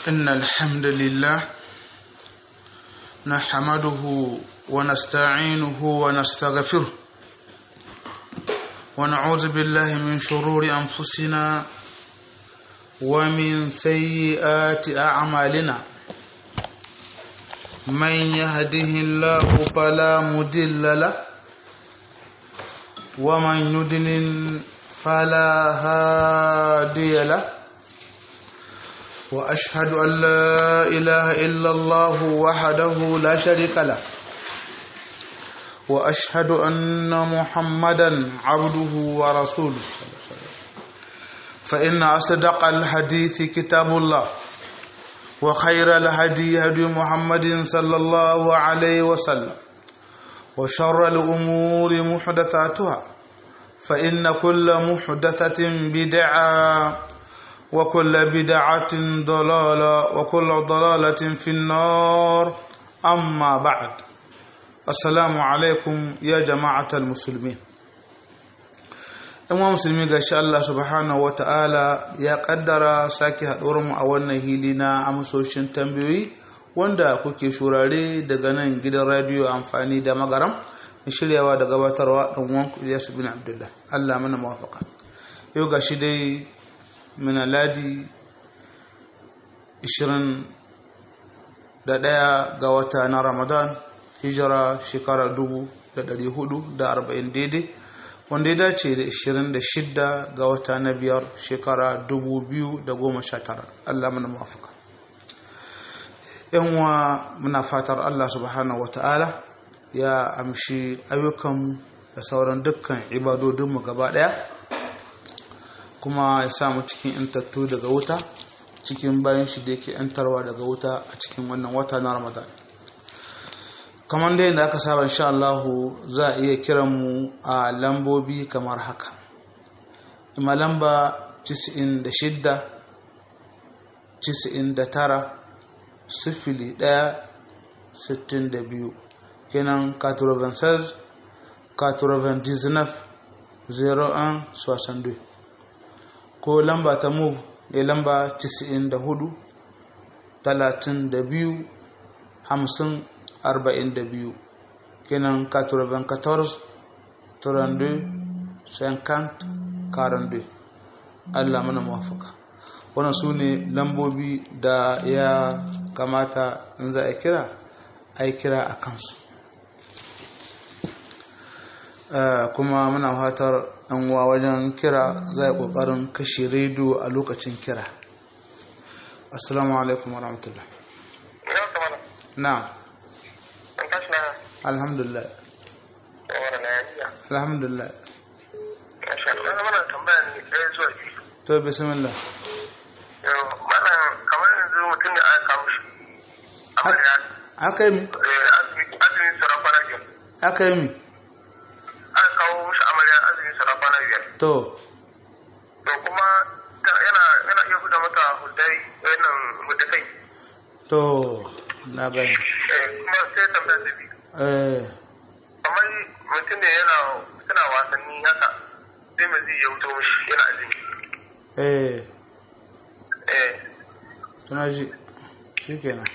إن الحمد لله نحمده ونستعينه ونستغفره ونعوذ بالله من شرور أنفسنا ومن سيئات أعمالنا من يهده الله فلا مضل له ومن يضلل فلا هادي له واشهد ان لا اله الا الله وحده لا شريك له واشهد ان محمدا عبده ورسوله فان اصدق الحديث كتاب الله وخير الهدي هدي محمد صلى الله عليه وسلم وشر الامور محدثاتها فان كل محدثه بدعه وكل بدعة ضلالة وكل ضلالة في النار أما بعد السلام عليكم يا جماعة المسلمين ɗan musulmi ga shi Allah subhanahu wa ta'ala ya ƙaddara sake haɗuwarmu a wannan hili na amsoshin tambayoyi wanda kuke shurare daga nan gidan radiyo amfani da magaram shiryawa da gabatarwa ɗan wanku Ilyasu bin Abdullah Allah mana mawafaka yau ga shi dai mina ladi 21 ga wata na ramadan hijira shekara 440 daidai wanda ya dace da 26 ga wata na biyar shekara 2019 allah mana mafaka yanwa muna fatar allah subhanahu wa ta'ala ya amshi ayyukan da sauran dukkan ibadodinmu gaba daya kuma ya samu cikin intattu daga wuta cikin bayan shi da yake yantarwa daga wuta a cikin wannan wata na ramadan kamar da yadda aka saba insha Allah za a iya kiran mu a lambobi kamar haka ima lamba 96 99 sifili 1 62 kenan 96 99 01 62 ko lamba ta move ya lamba 94 32 50 42 kenan 94 32 50 42 Allah mana mafaka wannan su ne lambobi da ya kamata in za a kira a kira a kansu kuma muna fatar uwa wajen kira za a ƙoƙarin kashe rediyo a lokacin kira assalamu alaikum wa rahmatullah na alhamdulillah alhamdulillah to bismillah mana kamar yanzu mutum da aka kawo shi aka yi mi azumin sarrafa rajin aka yi mi aka kawo mishi amarya azumin sarrafa na biyar to to kuma yana yana iya guda mata hudai wannan hudakai to na gani eh kuma sai tambaya ta biyu eh kamar mutum ne yana suna wasanni haka sai mai zai ya wuto mishi yana azumi eh eh tuna ji shi kenan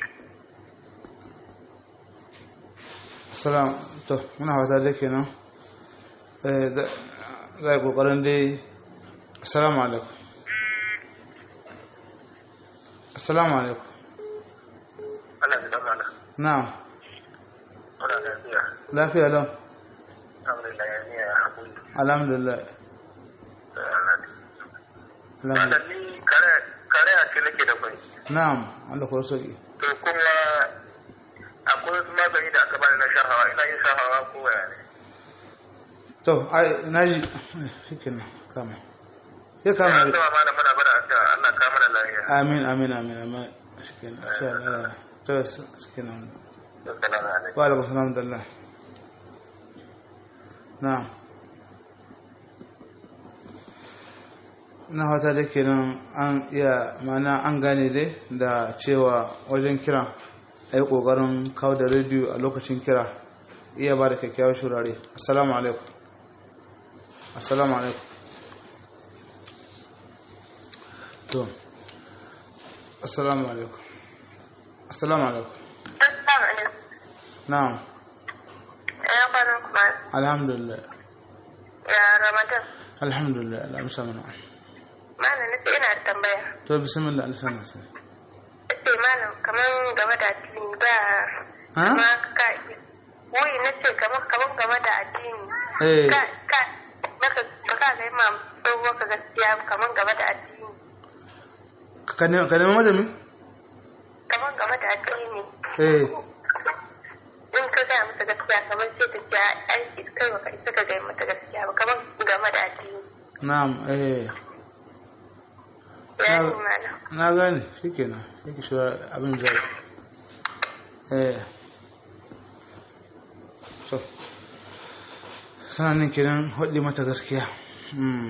salam to muna fata da kenan eh za a yi kokarin dai assalamu alaikum assalamu alaikum Allah ya dama na na'am muna lafiya lafiya lau alhamdulillah ya niya ya haƙuri alhamdulillah alhamdulillah Wannan ni kare kare a ce nake da kwai na'am Allah kuwa sauki to kuma akwai wasu magani da aka bani na shahawa ina yin shahawa ko waya ne to ai naji shikenan kama sai kama an zama mana mana bada a cewa Allah ka mana lafiya amin amin amin amin shikenan insha Allah to shikenan assalamu alaikum wa alaikum salam dallah na'am na fata da kenan an iya mana an gane dai da cewa wajen kira a yi ƙoƙarin kawo da rediyo a lokacin kira iya ba da kyakkyawar shurare assalamu alaikum assalamu alaikum to assalamu alaikum assalamu alaikum Assalamu alaikum. na'am Ya kwana kuma alhamdulillah ya Ramadan. alhamdulillah Allah amsa mana Malam nace ina da tambaya. to bismillah Allah sana sai Nace malam kaman game da addini ba ha ma ka wai nace kaman kaman game da addini. eh Ka ka baka baka ga imam tsohuwa ka gaskiya kaman game da addini. ka ne ka ne madami Kaman game da addini. eh In ka gaya mata gaskiya kaman sai ta ce aiki kai baka isa ka gaya mata gaskiya ba kaman game da addini. na'am eh Ya Na- yi malam. na gane shikenan yake shi abin zai eh so sanin kenan hudi mata gaskiya hmm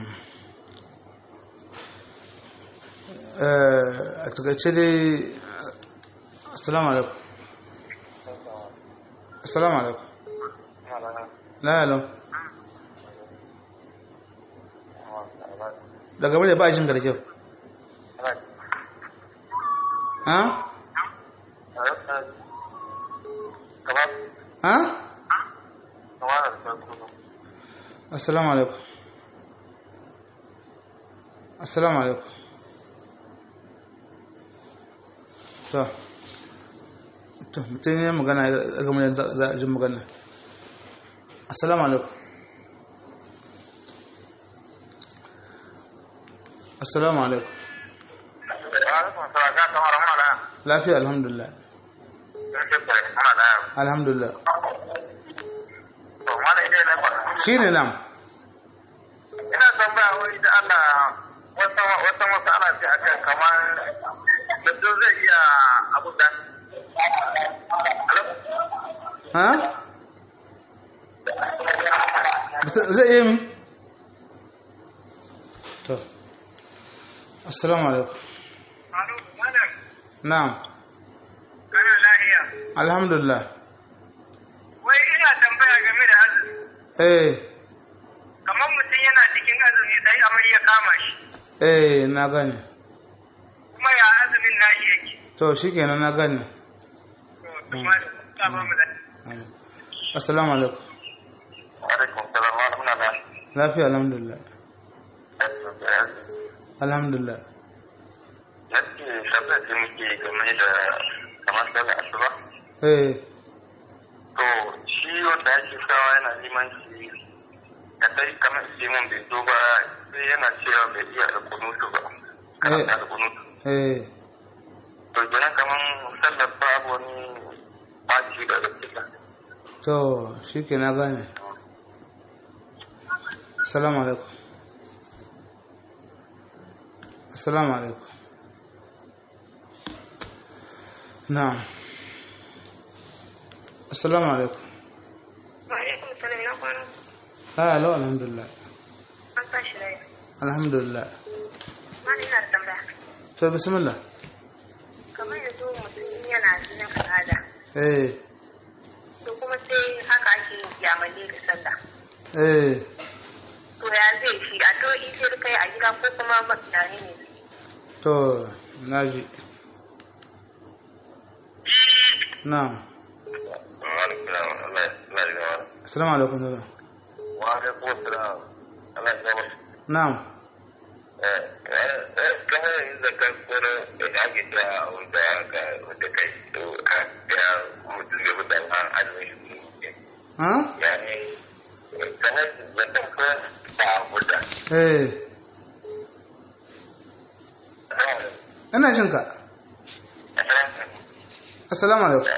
eh a takaice dai assalamu alaikum assalamu alaikum la yalam daga mai ba jin garke ha ha assalamu alaikum assalamu alaikum to to mutum ya magana ya gama da za a jin magana assalamu alaikum assalamu alaikum lafiya alhamdulillah alhamdulillah shi ne nam ina tambaya wani da Allah wata wata masala ce akan kamar mutum zai iya abu da ha Mutum zai iya mi to assalamu alaikum na'am kana lahiya alhamdulillah wai ina tambaya game da azumi eh kamar mutum yana cikin azumi sai amai ya kama shi eh na gane kuma ya azumin nashi yake to shikenan na gane to kuma da ta ba mu da Amin. assalamu alaikum alaikum salam wa rahmatullah lafiya alhamdulillah alhamdulillah yake tabbata da muke game da kamar sallar asuba eh to shi wanda ake sawa yana neman shi ka dai kamar mun bai zo ba sai yana cewa bai iya da kunutu ba kana da kunutu eh to kenan kamar sallar babu wani baci da gaskiya to shike na gane assalamu alaikum assalamu alaikum na'am assalamu alaikum Wa'alaikum salam na kwana. ha alo alhamdulillah An tashi lafiya. alhamdulillah Malam ina da tambaya. to bismillah Kamar yanzu mutum yana jinin al'ada. eh To kuma sai haka ake yamale da sallah. eh To ya zai shi a to in sai kai a gida ko kuma mutane ne. to naji na'am assalamu alaikum salam wa alaikum salam Allah ya gaba na'am kamar yanzu da kan koro da ake ta wanda ka wanda kai to ya mutum ya mutu an azumin shi ha ya ne kamar da kan koro ta mutu eh ina jin ka assalamu alaikum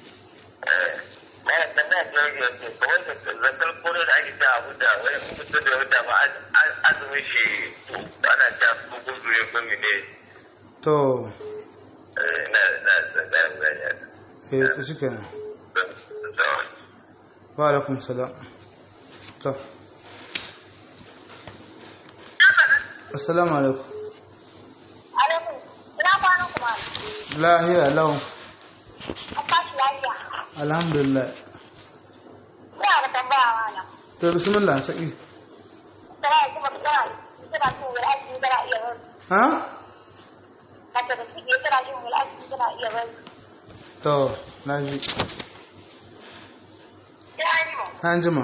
Bayan da na ga ya ce kawai da zakar kore da ake ta abu da wani mutum da wata ma azumin shi ana ta gugu ya gumi ne to na na da da ya eh to shikenan wa alaikum salam to assalamu alaikum Alaikum. Ina kwanan kuma. lahiya lau An tashi lafiya. alhamdulillah Ina da tambaya mana. to bismillah saki Tana yanzu ba tana tana so wani aiki tana iya yin ha mace da suke kira jin wul'azi suna iya bari. to na ji Ya yi ma. an jima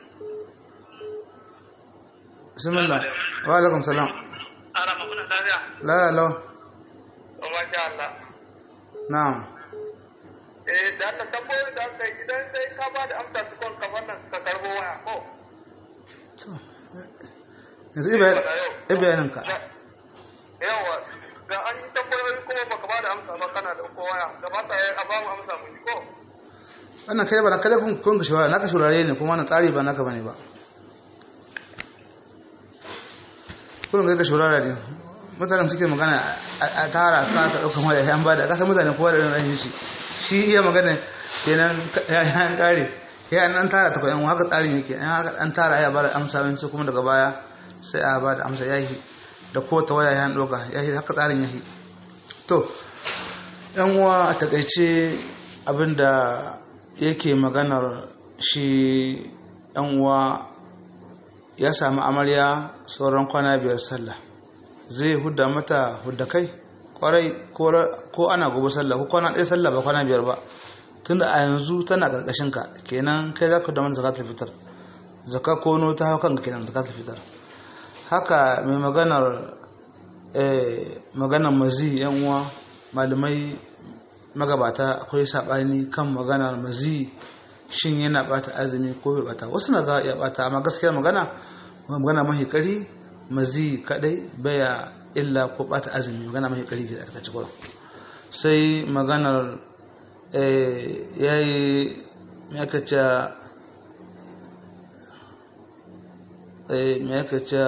bismillah wa alaikum salam Ana muna lafiya. la la To masha Allah. na'am Eh da Allah tambayoyi da aka yi idan sai ka ba da amsa su kon kamar nan ka karbo waya ko. to yanzu ibayanin ka Yawa da an yi tambayoyi kuma baka ba da amsa ba kana da ko waya da ba ta a ba mu amsa mu ji ko. wannan kai ba na kada kun kun ka shawara naka shurare ne kuma wannan tsari ba naka bane ba kun ga ka shurara ne mutanen suke magana a tara ka ka dauka mai yan bada kasa mutane kowa da ran shi shi iya magana kenan ya yan kare ya nan tara ta koyan haka tsarin yake an haka an tara ya bada amsa wani kuma daga baya sai a bada amsa yahi da ko ta waya ya doka yahi haka tsarin yahi to yan uwa a takaice abinda yake maganar shi yan uwa ya sami amarya sauran kwana biyar sallah zai hudda mata hudda kai kwarai ko ana gobe sallah ko kwana ɗaya sallah ba kwana biyar ba tunda a yanzu tana ƙarƙashin ka kenan kai za ka da mana zakatul fitar zaka kono ta hau kanka kenan zakatul fitar haka mai maganar maganar mazi yan uwa malamai magabata akwai saɓani kan maganar mazi shin yana bata azumi ko bai bata wasu na ga ya bata amma gaskiyar magana magana mahi kari mazi kadai baya illa ko bata azumi magana mahi kari da aka ci gurin sai maganar yayi me aka ce me aka ce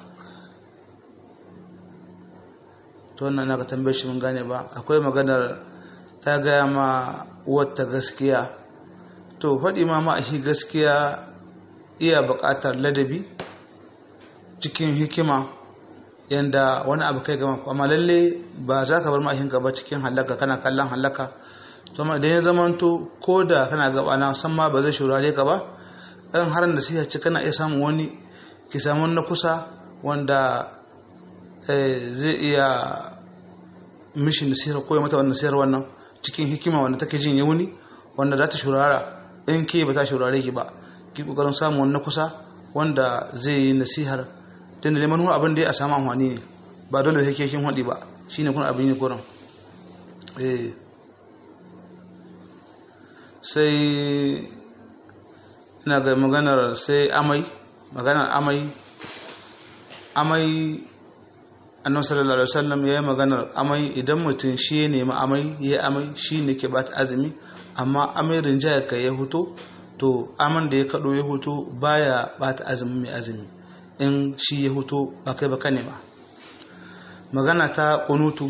to wannan na ka tambaye shi mun gane ba akwai maganar ta gaya ma wata gaskiya to faɗi ma ma'ahi gaskiya iya buƙatar ladabi cikin hikima yanda wani abu kai gama amma lalle ba za ka bar ma'ahinka ba cikin halaka kana kallon halaka to ma idan ya zamanto ko da kana gaba na san ma ba zai shurare ka ba ɗan har da sai ci kana iya samun wani ki samu na kusa wanda zai iya mishi nasihar ko mata wannan nasihar wannan cikin hikima wanda take jin yauni wanda za ta shurara in ke ba ta shurare ki ba ki kokarin samu wani kusa wanda zai yi nasihar tun da neman abin da ya samu amfani ne ba dole sai kin hudi ba shine kun abin ne kuran eh sai ina ga maganar sai amai maganar amai amai annabi sallallahu alaihi wasallam yayi maganar amai idan mutum shi ya nemi amai yayi amai shine ke bata azumi amma amai rinjaya kai ya huto to aman da ya kado ya huto baya bata azumi mai azumi in shi ya huto ba kai ba ka nema magana ta kunutu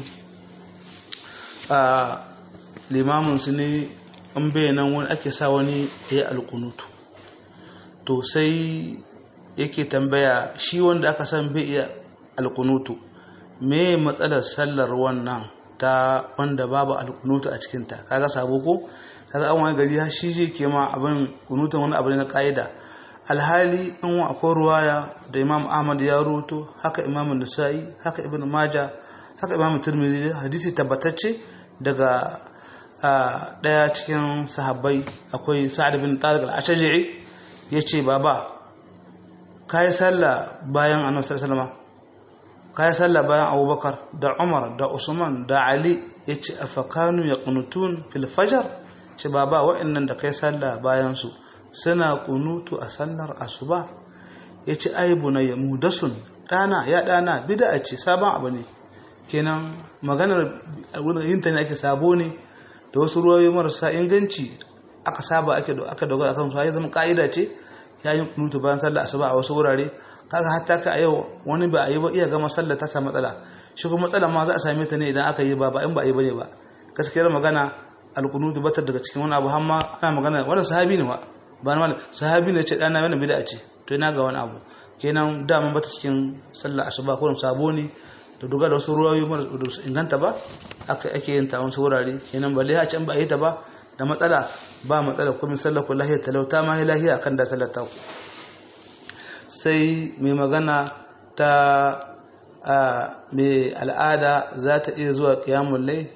a limamin su ne an bayanan wani ake sa wani ya alkunutu to sai yake tambaya shi wanda aka san bai iya alkunutu me matsalar sallar wannan ta wanda babu alkunutu a cikinta kaga sabo ko kaga an wani gari shi je ke ma abin kunutun wani abu ne na ka'ida alhali in wa akwai ruwaya da imam ahmad ya ruto haka imam nasa'i haka ibn maja haka imam turmizi hadisi tabbatacce daga daya cikin sahabbai akwai sa'ad bin tariq al-ashja'i yace baba kai sallah bayan annabi sallallahu alaihi wasallam kayi sallah bayan abubakar da umar da usman da ali ya ce a fakanu ya kunutun filfajar ce ba ba wa'annan da kai sallah bayan su suna kunutu a sallar asuba ya ce ai bunayya mudasun dana ya dana bid'a ce sabon abu ne kenan maganar yin ta ne ake sabo ne da wasu ruwayoyi marasa inganci aka saba ake aka dogara kan su ya zama ka'ida ce ya yi kunutu bayan sallar asuba a wasu wurare kaga hatta ka a yau wani ba a yi ba iya gama sallar ta samu matsala shi kuma matsala ma za a same ta ne idan aka yi ba ba in ba a yi bane ba gaskiyar magana alkunutu batar daga cikin wani abu hamma ana magana wannan sahabi ne ba ba na sahabi ne ce dana wannan bid'a ce to ina ga wani abu kenan daman bata cikin sallar asuba ko sabo ne da duga da wasu ruwayoyi mara da su inganta ba aka ake yin ta wasu wurare kenan balle a can ba a yi ta ba da matsala ba matsala kuma sallar ku lahiyar talauta ma lahiya akan da sallar ta ku sai mai magana ta mai al'ada za ta iya zuwa ƙiyamun lai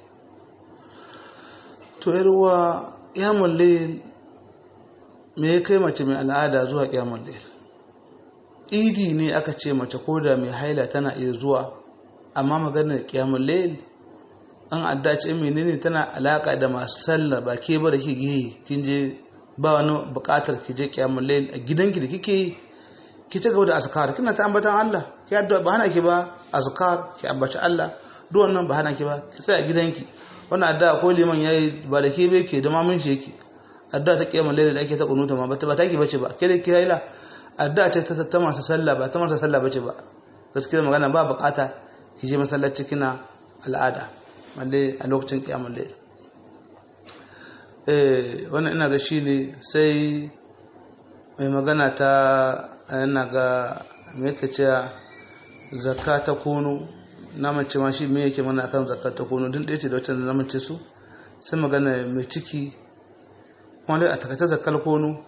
to yarwa ƙiyamun lai me ya kai mace mai al'ada zuwa ƙiyamun lai idi ne aka ce mace ko da mai haila tana iya zuwa amma maganar ƙiyamun lai an adda ce menene tana alaka da masu sallah ba ke ba da ke gihe kin je ba wani bukatar ki je ƙiyamun lai a gidanki da kike yi ki ci gaba da azkar kina ta ambatan Allah ki addu'a ba hana ki ba azkar ki ambaci Allah duk wannan ba hana ki ba ki tsaya gidanki wannan addu'a ko liman yayi ba da ke bai ke da mamun shi yake addu'a ta kiyamul layl da ake ta kunuta ma ba ta ki bace ba ke da ki haila addu'a ce ta ta masu sallah ba ta masu sallah bace ba gaskiya magana ba bukata ki je masallaci kina al'ada balle a lokacin kiyamul layl eh wannan ina ga shine sai mai magana ta yana ga me yake cewa zakka ta kono na mace ma shi me yake mana akan zakka ta kono din ɗaya ce da wacce na mace su sai magana mai ciki wanda a takaitar zakkar kono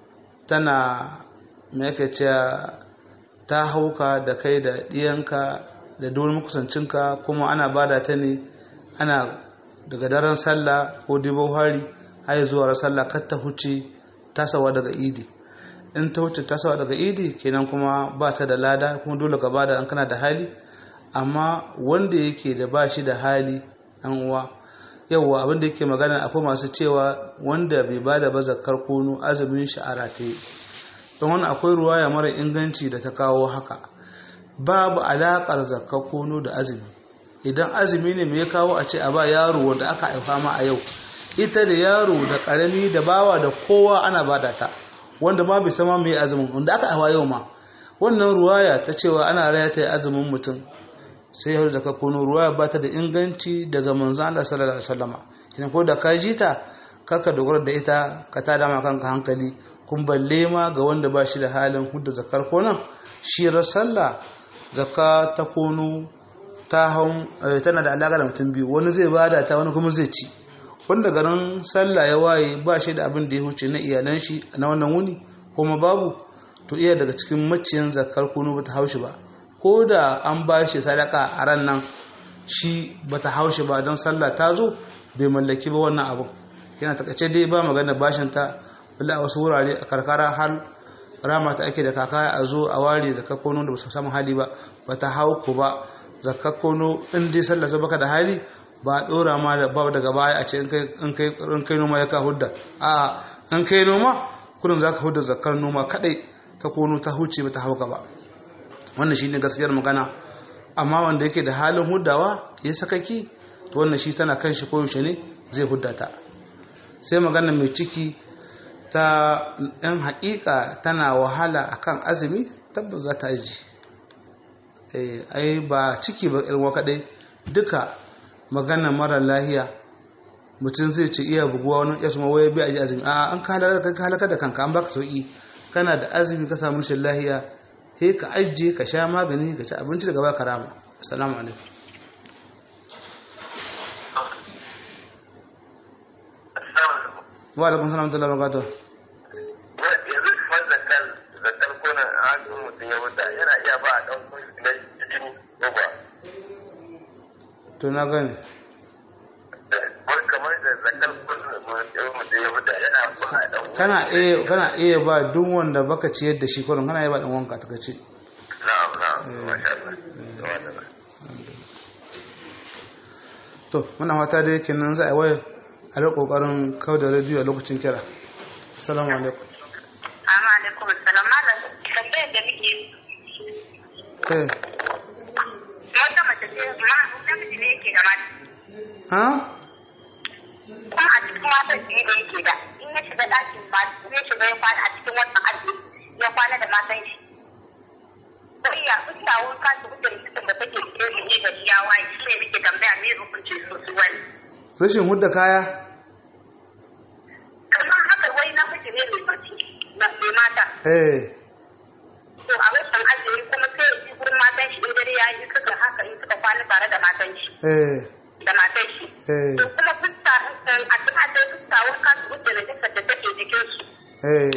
tana me yake cewa ta hauka da kai da ɗiyanka da dole makusancinka kuma ana bada ta ne ana daga daren sallah ko dibo hari har zuwa sallah kar ta huce tasawa daga idi in ta wuce tasawa daga idi kenan kuma ba ta da lada kuma dole ka bada an kana da hali amma wanda yake da ba shi da hali an uwa yawwa abinda yake magana akwai masu cewa wanda bai bada ba zakar kono azumin shi a rataye don wani akwai ruwaya mara inganci da ta kawo haka babu alaƙar zakar kono da azumi idan azumi ne mai kawo a ce a ba yaro wanda aka haifa ma a yau ita da yaro da ƙarami da bawa da kowa ana bada ta wanda ma bai sama mai azumin wanda aka hawa yau ma wannan ruwaya ta cewa ana raya ta azumin mutum sai ya da kakono ruwaya ba ta da inganci daga manzon Allah sallallahu alaihi wasallama idan ko da ka ji ta kaka dogara da ita ka tada ma kanka hankali kun balle ma ga wanda ba shi da halin hudda zakar konon shi sallah zakka ta kono ta hau tana da alaƙa da mutum biyu wani zai bada ta wani kuma zai ci wanda garin sallah ya waye ba shi da abin da ya huce na iyalan shi na wannan wuni kuma babu to iya daga cikin maciyan zakar kunu bata haushi ba ko da an ba shi sadaka a ran nan shi bata haushi ba don sallah ta zo bai mallaki ba wannan abin yana takace dai ba magana bashin ta bala a wasu wurare a karkara har rama ta ake da kaka a zo a ware zakar kunu da ba su samu hali ba bata hau ku ba zakar kunu in dai sallah zo baka da hali ba dora ma da ba daga baya a ce in kai noma ya ka hudda a in kai noma kudin za ka hudda zakar noma kadai ta kono ta huce ba ta hauka ba wannan shi ne gaskiyar magana amma wanda yake da halin huddawa ya sakaki to wannan shi tana kan shi koyaushe ne zai hudda ta sai magana mai ciki ta yan haƙiƙa tana wahala akan azumi tabbas za ta aji ai ba ciki ba ilwa kadai duka magana mara lahiya mutum zai ce iya buguwa wani ya suma waya bai aji azumi a an ka halaka da kanka an baka sauki kana da azumi ka samu rashin lahiya he ka ajiye ka sha magani ka ci abinci daga baka rama assalamu alaikum wa alaikum salam wa barakatuh yanzu kamar zakar zakar kona a mutum ya wuta yana iya ba a ɗan na jini ko ba to na gane wani kamar da zakar kona mutum ya wuta yana ba a ɗan kana iya kana iya ba duk wanda baka ciyar da shi kullum kana iya ba dan wanka ta kace na'am na'am masha Allah to muna fata da yake nan za a waya a da kokarin kawo da rediyo a lokacin kira assalamu alaikum Amma alaikum assalam malam tambayar da muke eh wata mace ce ma namiji ne yake da mata ha kuma a cikin matan shi da yake da in ya shiga ɗakin ba ya shiga ya kwana a cikin wannan aji ya kwana da matan shi ko iya kusa wun kasu da rikicin da take cikin shi ne da ya waye shi ne muke tambaya me hukunci su su wani rashin hudda kaya kamar haka wai na miji ne mai barci na mai mata eh to a rashin azumi kuma sai ya ji gurin matan shi in dare ya yi suka haka in suka kwana tare da matan shi eh da matan shi eh to kuma fuska a cikin adai fuska wani kasu da rikicin da take jikin su eh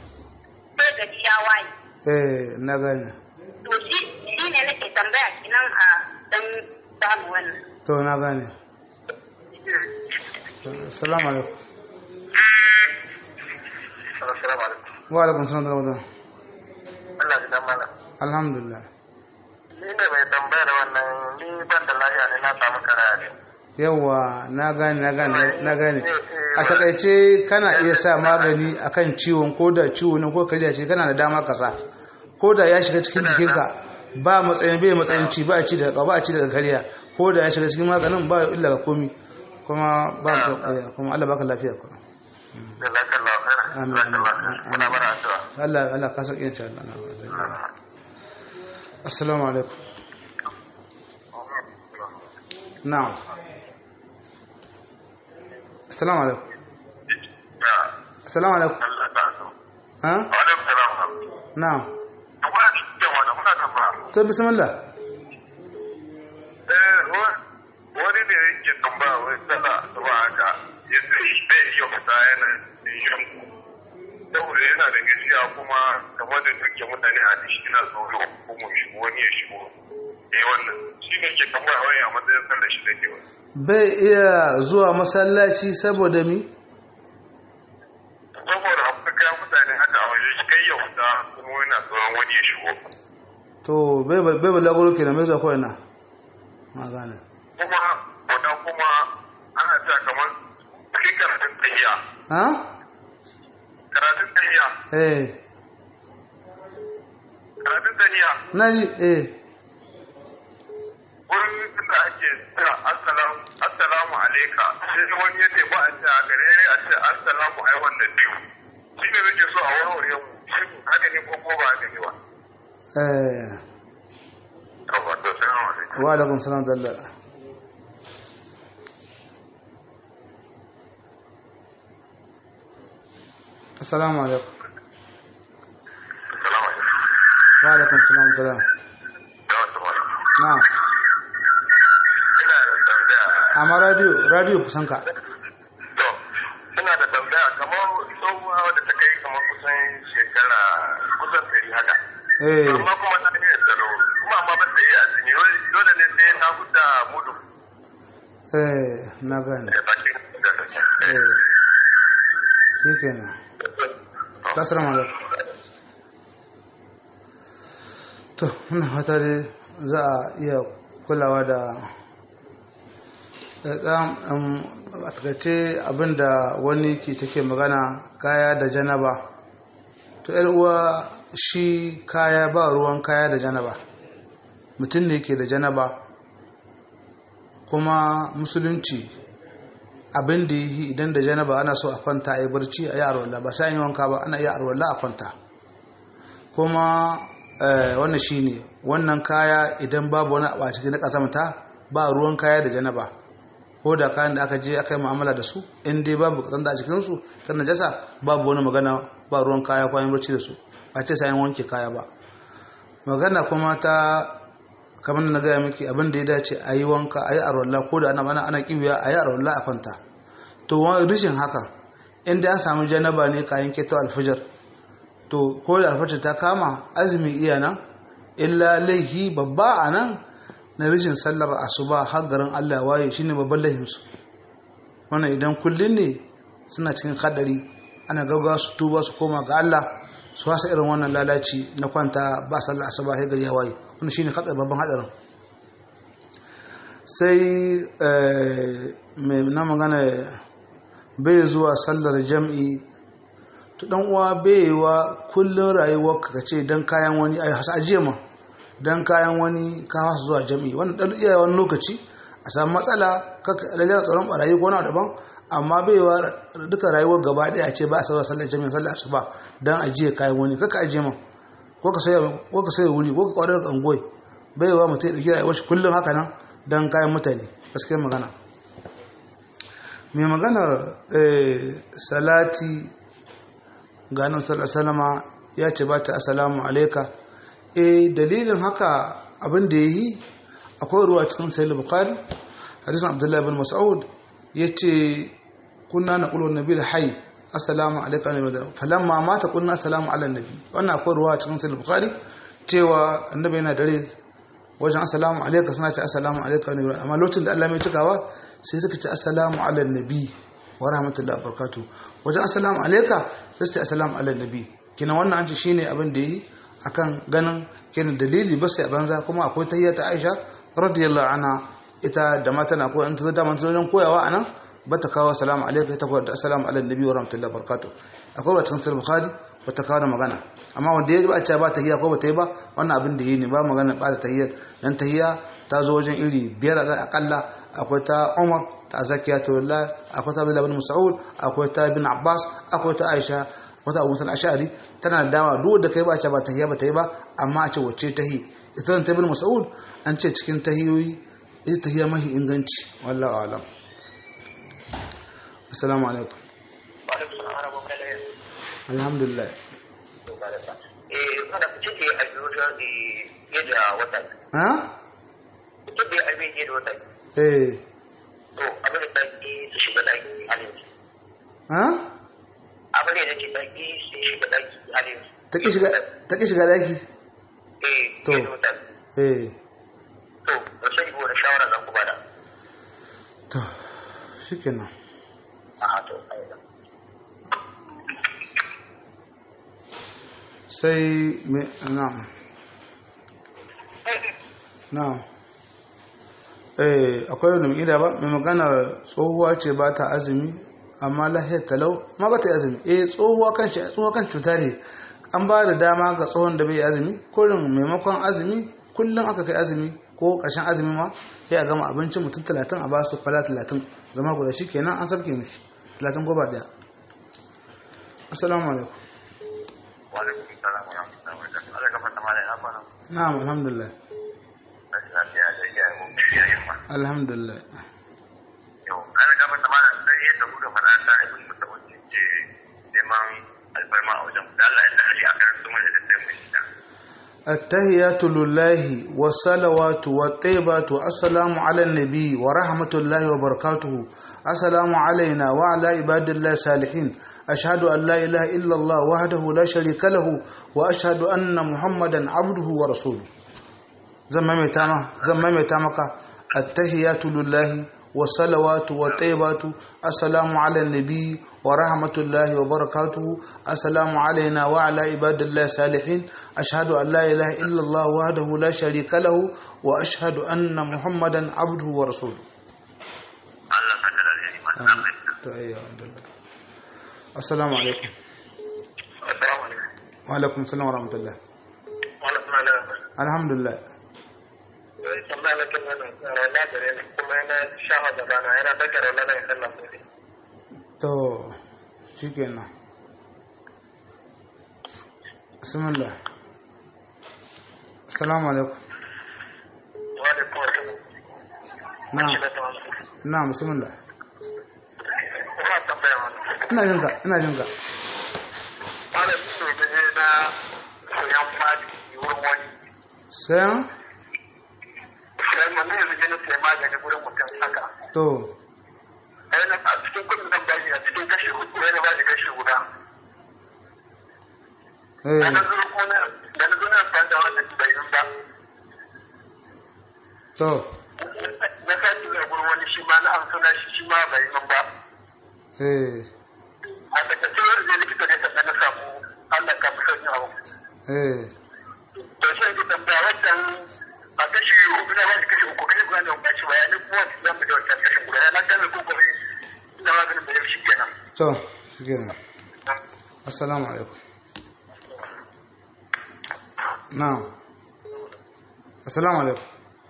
sai gari ya waye eh na gane to shi shi ne nake tambaya kinan dan samu wannan to na gane assalamu alaikum assalamu alaikum wa alaikum salam da ramadan Allah ya dan mana alhamdulillah ni ne mai tambayar wannan ni ban da lafiya ne na samu karaya ne yawa na gane na gane na gane a takaice kana iya sa magani akan ciwon ko da ciwo ne ko kariya ce kana da dama ka sa ko da ya shiga cikin jikinka ba matsayin bai matsayin ci ba a ci daga ba a ci daga kariya ko da ya shiga cikin maganin ba illa ga komi kuma ba kuma Allah baka lafiya kuma jazakallahu khairan Amin, amin, jazakallahu amin. muna bara addu'a Allah Allah ka saki insha Allah Assalamu alaikum na'am Assalamu alaikum ya Assalamu alaikum Allah ta so ha wa alaikum salam na'am kuna cikin wanda kuna tambaya to bismillah eh wa- wani ne yake tambaya wai sana ba haka ya sai bai iya fita yana yin saboda yana da gaskiya kuma kamar da duke mutane a dishi na tsoro kuma shigo wani ya shigo eh wannan shi ne ke tambaya wai a matsayin sallar shi da ke wani bai iya zuwa masallaci saboda mi saboda akwai kayan mutane haka a waje shi kai ya fita kuma yana tsoron wani ya shigo to bai bai balaguro kenan mai zuwa ko ina ma gane kuma wannan kuma ana ta kamar cikin karatun tsayiya ha karatun tsayiya eh karatun tsayiya naji eh wurin da ake cewa assalamu assalamu alaika sai wani ya ce ba a ce a gare a ce assalamu ai wannan biyu shi ne nake so a warware mu shi haka ne ko ko ba haka ne ba eh to ba to assalamu alaikum wa alaikum salam dalla assalamu alaikum assalamu alaikum wa alaikum salam dalla da wasu wani na ina da tambaya amma radio radio kusan ka to ina da tambaya kamar tsohuwa wadda ta kai kamar kusan shekara kusan ɗari haka eh amma kuma ta iya tsaro kuma amma ba ta iya azumi dole ne sai ta huta mudu eh na gane da bakin da take eh shikenan assalamu alaikum to muna fata dai za a iya kulawa da ɗan a takaice abinda wani ke take magana kaya da janaba to yar uwa shi kaya ba ruwan kaya da janaba mutum ne ke da janaba kuma musulunci abin da yi idan da janaba ana so a kwanta a yi barci a yi arwalla ba sai an yi wanka ba ana iya arwalla a kwanta kuma eh, wannan shi ne wannan kaya idan babu wani a cikin na ƙazamta ba ruwan kaya da janaba ko da kayan da aka je aka yi mu'amala da su in dai babu kasan da a cikinsu ta najasa babu wani magana ba ruwan kaya kwayan barci da su ba ce sayan wanke kaya ba magana kuma ta kamar da na gaya miki abin da ya dace a yi wanka a yi arwalla ko da ana ana ana kiwiya a yi arwalla a kwanta to wani rishin haka inda an samu janaba ne kayan keto alfajar to ko da alfajar ta kama azumi iya nan illa laihi babba a nan na rishin sallar asuba har garin Allah ya waye shine babban laihinsu wannan idan kullun ne suna cikin hadari ana gaggawa su tuba su koma ga Allah su wasa irin wannan lalaci na kwanta ba sallar asuba sai gari ya waye wannan shine hadar babban hadarin sai mai na magana bai zuwa sallar jam'i to dan uwa bai wa kullun rayuwar ka ce dan kayan wani ai hasa ajiye ma dan kayan wani ka hasa zuwa jam'i wannan dan iya wani lokaci a samu matsala kaka lalle tsaron barayi ko na daban amma bai wa duka rayuwar gaba daya ce ba a sauya sallar jami'a sallar asuba dan ajiye kayan wani kaka ajiye ma ko ka saya ko ka saya wuri ko ka kwadar kangoyi bai wa mutum ya dauki rayuwar shi kullum haka nan dan kayan mutane gaskiyar magana mai maganar salati ganin salama ya ce ba ta asalamu alaika e dalilin haka abin da ya yi akwai ruwa cikin sayil bukari hadisun abdullahi bin mas'ud ya ce kunna na ƙulwar nabi da hai assalamu alaika ne da falamma mata kunna assalamu ala nabi wannan akwai ruwa cikin sayil bukari cewa annabi yana dare wajen assalamu alaika suna ce assalamu alaika ne amma lokacin da Allah mai cikawa sai suka ce assalamu ala nabi wa rahmatullahi wa barakatuh wajen assalamu alaika sai su ce assalamu ala nabi kina wannan an ce shine abin da yi akan ganin kenan dalili ba sai banza kuma akwai tahiyya ta Aisha radiyallahu anha ita da mata na koyan ta da manta wajen koyawa anan ba ta kawo assalamu alaika ta koyar da assalamu ala nabi wa rahmatullahi wa barakatuh akwai wata cikin bukhari ba ta kawo da magana amma wanda ya ba a ce ba tahiyya ko ba ta yi ba wannan abin da yi ne ba magana ba ta tahiyya dan tahiyya ta zo wajen iri biyar a akalla akwai ta Umar ta Zakiya ta Wallah akwai ta Abdullah bin Mas'ud akwai ta Ibn Abbas akwai ta Aisha wata Abu Musa al-Ash'ari tana da dama duk da kai ba a ce ba tahiyya ba ta yi ba amma a ce wacce tahi ita ta Ibn Mas'ud an ce cikin tahiyoyi ita tahiyya mahi inganci wallahu a'lam assalamu alaikum alhamdulillah eh mana fice ke a biyu da wata ha fice da a biyu da wata eh to abin da ki su shiga daki halin ha abin da ke daki su shiga daki halin ta ki shiga ta ki shiga daki eh To. da wata eh to ba sai ko da shawara zan ku bada to shikenan a to ai sai me na'am na'am eh akwai wani mai ba mai maganar tsohuwa ce ba ta azumi amma lahiyar talau ma ba ta yi azumi eh tsohuwa kan shi tsohuwa kan cuta ne an ba da dama ga tsohon da bai yi azumi kurin maimakon azumi kullum aka kai azumi ko ƙarshen azumi ma sai a gama abincin mutum talatin a ba su fala talatin zama guda shi kenan an sabke mishi talatin goma daya assalamu alaikum wa alaikum salam wa rahmatullahi wa barakatuh Allah gafarta malai na kwana na'am alhamdulillah lafiya da ya yi mun ya yi ma alhamdulillah yau an gafarta malai sai yadda kuka faɗa ta ibn mutawalli ce neman alfarma a wajen da Allah ya tsare a kan sunan da sai mun shi التهيات لله والصلوات والطيبات السلام على النبي ورحمة الله وبركاته السلام علينا وعلى عباد الله الصالحين أشهد أن لا إله إلا الله وحده لا شريك له وأشهد أن محمدا عبده ورسوله زمامي تاما زمامي تامك التهيات لله والصلوات والطيبات السلام على النبي ورحمة الله وبركاته السلام علينا وعلى عباد الله الصالحين أشهد أن لا إله إلا الله وحده لا شريك له وأشهد أن محمدا عبده ورسوله Allah ka da alheri ma na fahimta السلام عليكم assalamu alaikum وعليكم السلام ورحمة الله wala kuma na الحمد لله sai tambaya na kin wannan rana da ne kuma yana shafa da bana yana daga rana da sallah sai تو شكرا بسم الله السلام عليكم wa alaikum assalam نعم نعم بسم الله kuma tambaya wannan ina jinka ina jinka wala su ne na soyan fadi wurin wani sayan sai mun ne yanzu ne sai magani wurin mutum haka to yana a cikin kudin nan bashi a cikin kashi hudu yana ba shi kashi guda eh da na zuru ko na da na zuru na da wanda bai yi ba to na sati ne gurin wani shi ma na amsa na shi shi ma bai yi ba eh a takaice wani zai likita ne sannan na samu Allah ka fi sanya abu eh to sai ki tambaya wannan a kashi hudu na wani kashi uku kashi guda da wani kashi bayani kuma su zama da wancan kashi guda na gane ko kuma ina maganin da yau shi kenan to shikenan assalamu alaikum na'am assalamu alaikum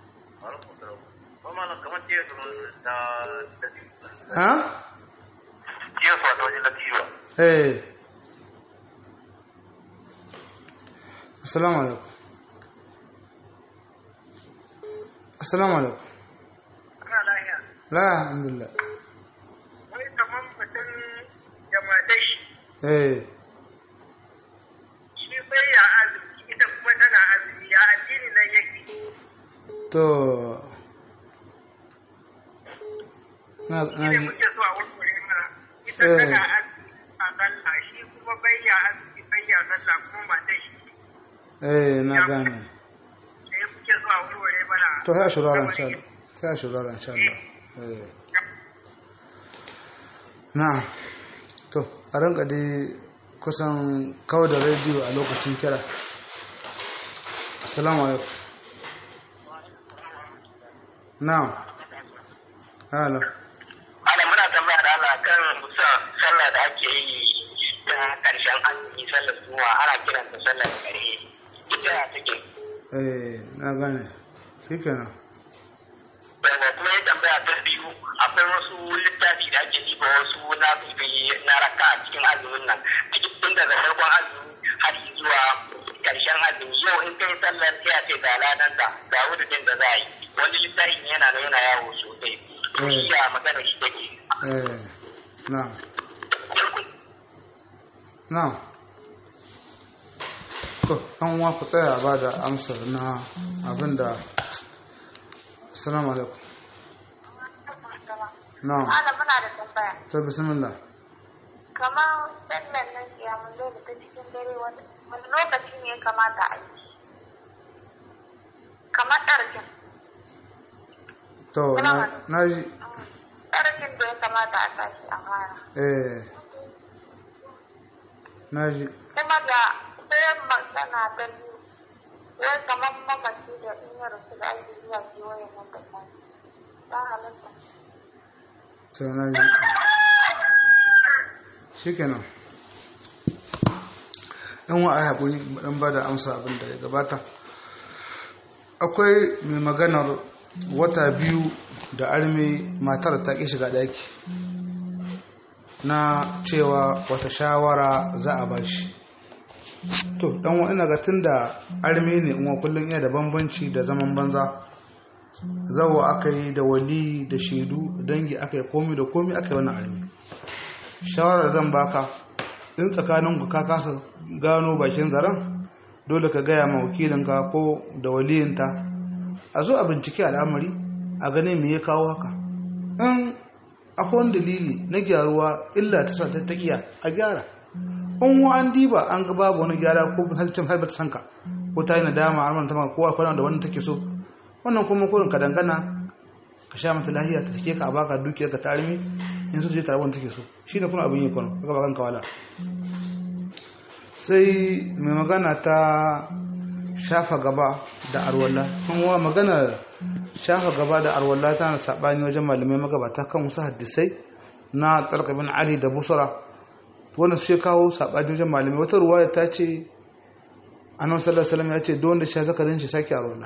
ha jiya su wata wajen latifa eh assalamu alaikum assalamu alaikum ana lahiya la alhamdulillah wai kamar mutum da matai shi eh shi bai ya azumi ita kuma tana azumi ya addini nan yake to na na ne muke so a wurwure mana ita Eh. tana azumi a sallah shi kuma bai ya azumi bai ya sallah kuma matai shi eh na gane sai muke so a wurwure to ya shurara insha Allah ya shurara insha Allah eh na to a ranka dai kusan kawo da rediyo a lokacin kira assalamu alaikum na'am hello ana muna tambaya da Allah kan musa sallah da ake yi ta karshen azumi sallar zuwa ana kiran ta sallar kare ita ya take eh na gane shikenan daga kuma ya tambaya ta biyu akwai wasu littafi da ake diba wasu na na raka a cikin azumin nan tun daga farkon azumi har zuwa karshen azumi yau in kai sallar sai a ce ga ladan da ga wudin da za a yi wani littafin yana nan yana yawo sosai to shi ya magana shi take eh na na to an wa ku tsaya ba da amsar na abinda assalamu alaikum na'am Ana muna da tambaya. to bismillah Kamar sallar nan kiyamun zai ta cikin dare wani wani lokaci ne ya kamata a yi. Kamar ɗarkin. to na na ji Ɗarkin da ya kamata a tashi a fara. eh na ji Kuma da sai magana ta biyu. Wai kamar mamaci da in ya rasu da ake zuwa kewayen nan da tashi. Ta halatta. to na ji shikenan yan wa ai haƙuri dan ba da amsa abin da ya gabata akwai mai maganar wata biyu da arme matar ta ƙi shiga ɗaki na cewa wata shawara za a bashi to dan wa ina ga tunda arme ne in kullum iya da bambanci da zaman banza zawo aka yi da wali da shaidu dangi aka yi komi da komi aka yi wannan arme shawarar zan baka in tsakanin ka kasa gano bakin zaren dole ka gaya ma wakilinka ko da waliyinta a zo a bincike al'amari a gane me ya kawo haka in akwai wani dalili na gyaruwa illa ta sa ta taƙiya a gyara in wa an diba an ga babu wani gyara ko halittar har bata sanka ko ta yi nadama har ta maka ko akwai da wani take so wannan kuma kurin ka dangana ka sha mata lahiya ta take ka a baka dukiyar ka tarimi in su je tare wanda take so shine kuma abin yi kwano kaga bakan kawala sai mai magana ta shafa gaba da arwalla kuma magana shafa gaba da arwalla tana sabani wajen malamai magabata kan wasu hadisai na talqabin ali da busra wannan su ya kawo sabani wajen malamai wata ruwaya ta ce annabi sallallahu alaihi wasallam ya ce don wanda sha zakarin shi sake arwalla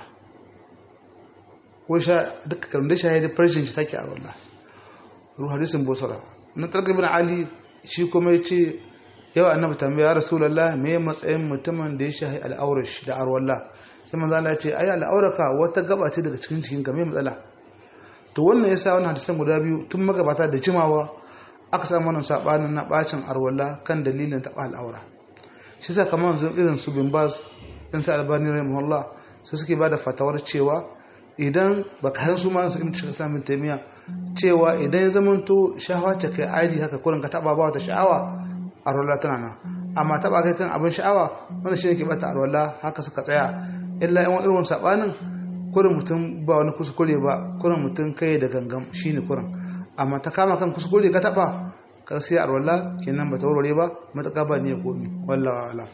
ko sha duka karin da shahidi farshin shi sake arwalla ruhu hadisin busra na talqabin ali shi kuma ya ce yau annabi tambaya rasulullah me matsayin mutumin da ya shahi al'aurar shi da arwalla sai manzo Allah ya ce ai al'auraka wata gaba ce daga cikin cikin ka me matsala to wannan yasa wannan hadisan guda biyu tun magabata da jimawa aka samu wannan sabanin na bacin arwalla kan dalilin taba al'aura shi yasa kamar yanzu irin su bin baz dan sa albani rahimahullah sai suke bada fatawar cewa idan baka san su ma su ibn Islam bin Taymiya cewa idan ya zamanto shahawa ta kai aidi haka kurin ka taba ba wata sha'awa arwala tana nan amma taba kai kan abin sha'awa wanda shi ne ke bata arwala haka suka tsaya illa yan irin wani sabanin kurin mutum ba wani kuskure ba kurin mutum kai da gangam shine kurin amma ta kama kan kuskure ka taba ka sai arwala kenan ba ta warware ba mataka ba ne komi wallahi ala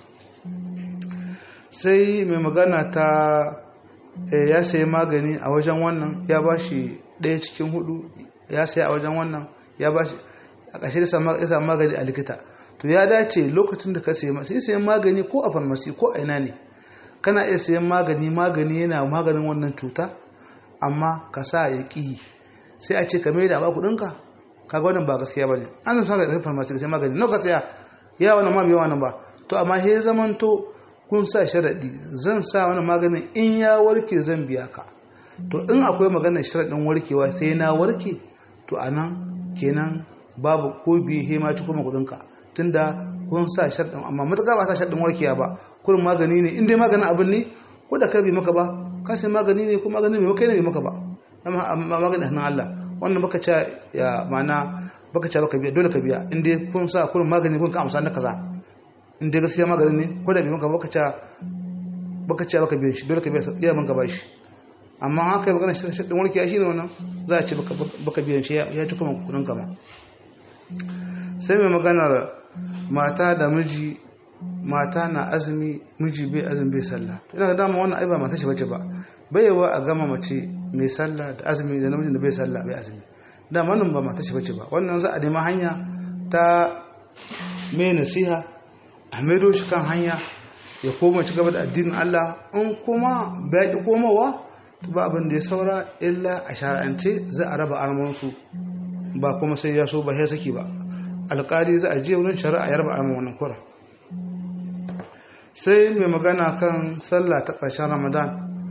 sai mai magana ta ya sayi magani a wajen wannan ya ba shi ɗaya cikin hudu ya sayi a wajen wannan ya ba shi a ƙashe ya samu magani a likita to ya dace lokacin da ka sayi sai sayan magani ko a farmasi ko a ina ne kana iya sayan magani magani yana maganin wannan cuta amma ka sa ya ƙi sai a ce ka mai da ba kuɗinka ka ga wannan ba gaskiya ba ne an zama ga farmasi ka sai magani nawa ka saya ya wannan ma bai wannan ba to amma sai zamanto kun sa sharaɗi zan sa wani maganin in ya warke zan biya ka to in akwai maganar sharaɗin warkewa sai na warke to anan kenan babu ko biye hema ci kuma kuɗinka tunda kun sa sharɗin amma matuƙa ba sa sharɗin warkewa ba kurin magani ne in dai maganin abin ne ko da kai bai maka ba ka sai magani ne ko magani bai maka ne bai maka ba amma magani hannun Allah wannan baka ca ya mana baka ca baka biya dole ka biya in dai kun sa kurin magani kun ka amsa na kaza in dai gaskiya magani ne ko da bai maka baka ca baka ca baka biya shi dole ka biya iya man ka bashi amma haka yi magana shaɗin warkiya shi ne wannan za a ce baka biyan shi ya ci kuma kudin kama sai mai maganar mata da miji mata na azumi miji bai azumi bai sallah ina ga dama wannan ai ba mata shi bace ba bai yawa a gama mace mai sallah da azumi da namijin da bai sallah bai azumi dama nan ba mata shi bace ba wannan za a nemi hanya ta mai nasiha a maido shi kan hanya ya koma ci gaba da addinin Allah in kuma bai ki komawa ba abin da ya saura illa a shara'ance za a raba armansu ba kuma sai ya so ba sai saki ba alƙali za a je wurin shari'a ya raba arman wannan kura sai mai magana kan sallah ta ƙarshen ramadan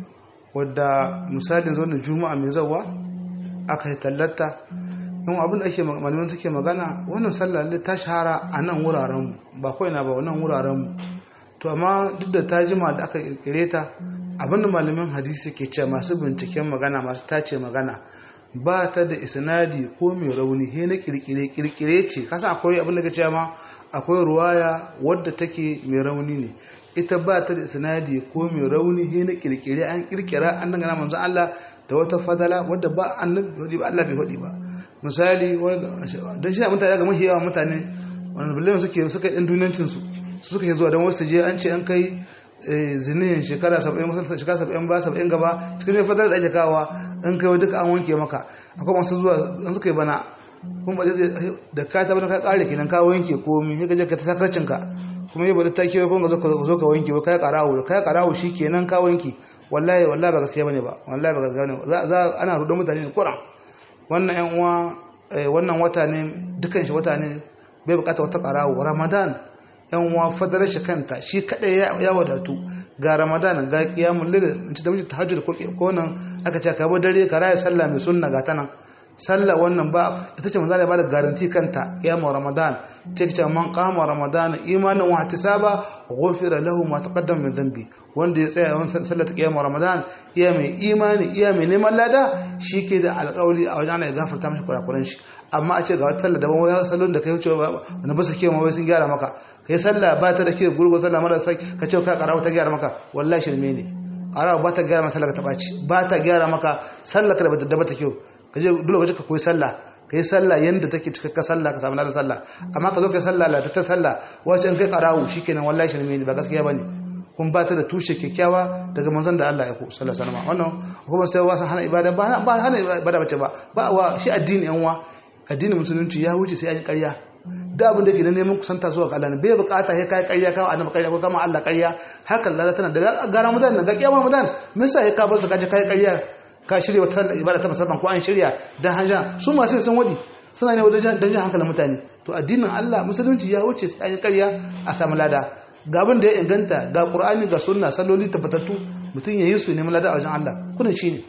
wadda misalin zo juma'a mai zawa aka yi tallata yan abin da ake malaman suke magana wannan sallah ta shahara a nan wurarenmu ba kawai na ba wannan wurarenmu to amma duk da ta jima da aka kirkire ta abinda malamin hadisi ke ce masu binciken magana masu tace magana ba ta da isnadi ko mai rauni he na kirkire kirkire ce kasa akwai abin da ka ce ma akwai ruwaya wadda take mai rauni ne ita ba ta da isnadi ko mai rauni he na kirkire an kirkira an dangana manzo Allah da wata fadala wadda ba annabi ba Allah bai hodi ba misali dan shi mutane ga mahiyawa mutane wannan billahi suke suka ɗan dunancin su suka yi zuwa don wasu je an ce an kai zinin shekara 70 shekara 70 ba 70 gaba cikin ne fadar da ake kawa an kai duka an wanke maka akwai masu zuwa an suka yi bana kuma ba da ka ta bana ka kare kenan ka wanke komi sai ka je ka ta sakarcin ka kuma yi bada ta kiyo kuma zo ka zo ka wanke ba kai karawo kai karawo kenan ka wanke wallahi wallahi ba gaskiya bane ba wallahi ba gaskiya bane za ana rudon mutane ne kuran wannan yan uwa wannan wata ne dukan shi wata ne bai bukata wata karawo ramadan yan uwa fadarar shi kanta shi kadai ya wadatu ga ramadan ga qiyamul layl in ci da miji tahajjud ko ko nan aka ce ka bar dare ka raya sallah mai sunna ga tanan sallah wannan ba ita ce manzo ba da garanti kanta qiyamul ramadan ce ce man qama ramadan imanan wa ihtisaba ghufira lahu ma taqaddama min dhanbi wanda ya tsaya wannan sallar ta qiyamul ramadan iya mai imani iya mai neman lada shi ke da alƙawli a wajen ya gafarta mashi kurakuran shi amma a ce ga wata sallah daban wai salon da kai wuce wani ba su ke wai sun gyara maka kai sallah ba ta da ke gurgu sallah mara sai ka ce ka karawa ta gyara maka wallahi shirme ne karawa ba ta gyara maka sallah ka ta baci ba ta gyara maka sallah ka da ba ta kyau ka je dole waje ka koyi sallah ka yi sallah yanda take cikakka sallah ka samu ladan sallah amma ka zo ka yi sallah la ta sallah wace in kai karawu shikenan wallahi shirme ne ba gaskiya bane kun ba ta da tushe kyakkyawa daga manzon da Allah ya ku sallallahu alaihi wasallam wannan kuma sai wasan hana ibada ba ba hana ibada bace ba ba wa shi addini yan wa addinin musulunci ya wuce sai an yi ƙarya da abin da ke da neman kusanta zuwa ga Allah ne bai bukata sai kai ƙarya kawo annabi ƙarya ko kama Allah ƙarya hakan lalata tana daga gara mudan ga kiyama mudan me yasa ya kabar su kaje kai ƙarya ka shirya wata ibada ta musamman ko an shirya dan hanja su masu sun wadi suna ne wajen dan jan hankalin mutane to addinin Allah musulunci ya wuce sai an yi ƙarya a samu lada ga abin da ya inganta ga Qur'ani ga sunna salloli tabbatattu mutum ya yi su neman lada a wajen Allah kunan shine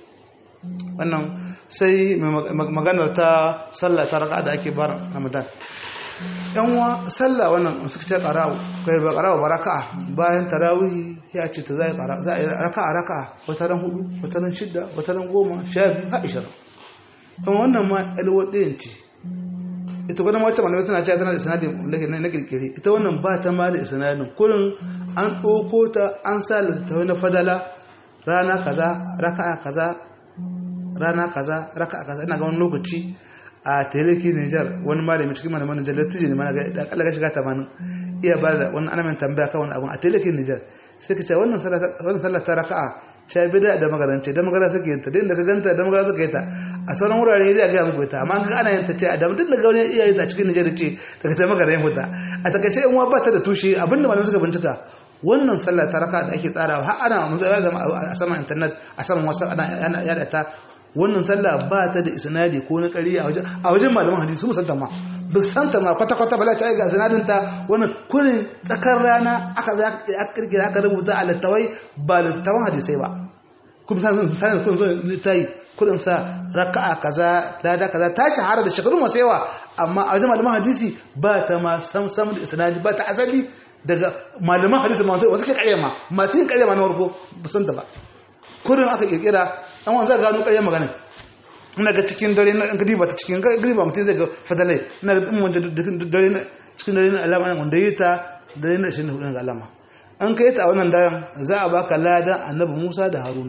wannan sai maganar ta sallah ta raka da ake bar ramadan yanwa sallah wannan suka ce qara'u kai ba qara'u baraka bayan tarawih ya ce ta zai qara za a yi raka'a raka'a wata ran hudu wata ran shidda wata ran goma sha biyu har ishirin kuma wannan ma alwa ɗayan ce ita kuma wacce malamai suna cewa tana da sanadin na kirkire ita wannan ba ta ma da sanadin kurin an ɗauko ta an sa littattafai na fadala rana kaza raka'a kaza rana kaza raka'a kaza ina ga wani lokaci a teleki Niger wani malami cikin malaman Niger da tijini mana ga da kalla ga shiga 80 iya ba da wani ana tambaya kan wani abu a teleki Niger sai ka ce wannan sallah wannan sallah ta raka'a ta bida da magarance da magana suke yinta din da ka ganta da magana suke yinta a sauran wurare ne zai ga muku ita amma kaga ana yinta ce da duk da ga wani iya yinta cikin Niger ce daga ta magana yin huta a takaice in wa ba ta da tushe abinda malaman suka bincika wannan sallah ta raka da ake tsarawa har ana mun zama a saman internet a saman wasu ana yada ta wannan sallah ba ta da isnadi ko na ƙari a wajen a wajen malaman hadisi su santa ma ba santa ma kwata kwata bala ta ga isnadin ta wannan kurin tsakar rana aka za aka kirkira aka rubuta a littawai ba littawan hadisai ba kuma san san kun zo littayi kurin sa raka'a kaza lada kaza ta shahara da shekaru masu yawa amma a wajen malaman hadisi ba ta ma sam sam da isnadi ba ta asali daga malaman hadisi masu wasu ke karya ma masu yin karya ma na warko ba san ta ba kurin aka kirkira an wanzu gano karya magana ina ga cikin dare na gadi ba ta cikin gadi ba mutum zai ga fadalai ina ga wanda dare na cikin dare na alama wanda yi ta dare na 24 ga alama an kai ta a wannan daren za a baka ladan annabi Musa da Haruna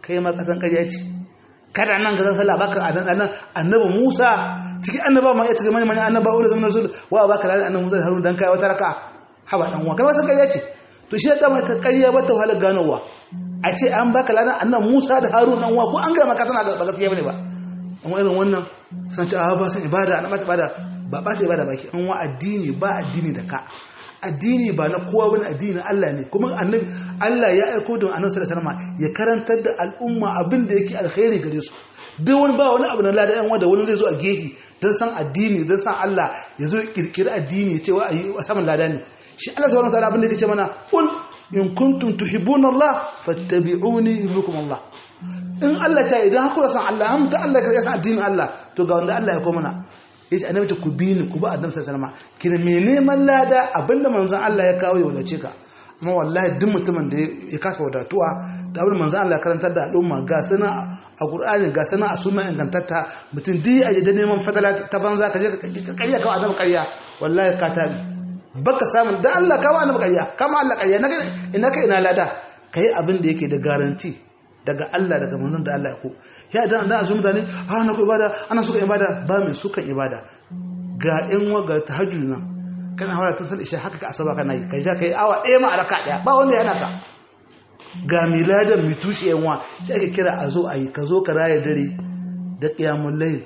kai ma kasan ƙarya ce kada nan ga sallah baka annan annabi Musa cikin annaba ma ya cikin manyan annaba wanda zaman rasul wa baka lalle annabi Musa da Harun dan kai wata raka haba dan wa kai ma san ƙarya ce to shi da mai ta ƙarya ba ta wahala ganowa a ce an baka lalle annabi Musa da Harun dan wa ko an ga maka tana ba gaskiya bane ba amma irin wannan san ci a ba san ibada an ba ta ibada ba ba ta ibada baki an wa addini ba addini da ka addini ba na kowa wani addini na Allah ne kuma annabi Allah ya aiko da annabi sallallahu alaihi wasallam ya karantar da al'umma abin da yake alkhairi gare su duk wani ba wani abu na lada yan wanda wani zai zo a gehi dan san addini dan san Allah ya zo kirkiri addini cewa ayi saman lada ne shi Allah subhanahu wataala abin da yake ce mana qul in kuntum tuhibbuna Allah fattabi'uni yuhibbukum Allah in Allah ta idan hakura san Allah am da Allah ya san addinin Allah to ga wanda Allah ya koma mana yace annabi ta ku bi ni ku ba annabi sallallahu alaihi wasallam kina me neman lada abinda manzon Allah ya kawo ya wadace ka amma wallahi duk mutumin da ya kasa wadatuwa da abin manzon Allah ya karantar da al'umma ga sana a Qur'ani ga sana a sunna ingantatta mutum duk a da neman fadala ta banza ka je ka kariya ka annabi kariya wallahi ka tabi baka samun da Allah ka ba annabi kariya kama Allah kariya ina ka ina lada kai abin da yake da garanti daga Allah daga manzon da Allah ya ko ya dan dan azu mutane ha na ku ibada ana suka ibada ba mai sukan ibada ga in waga tahajjud nan kana hawara ta isha haka ka asaba kana yi kai ja kai awa ɗaya ma alaka ɗaya ba wanda yana ka ga miladan mitushi yan wa sai ake kira a zo a yi ka zo ka raya dare da qiyamul layl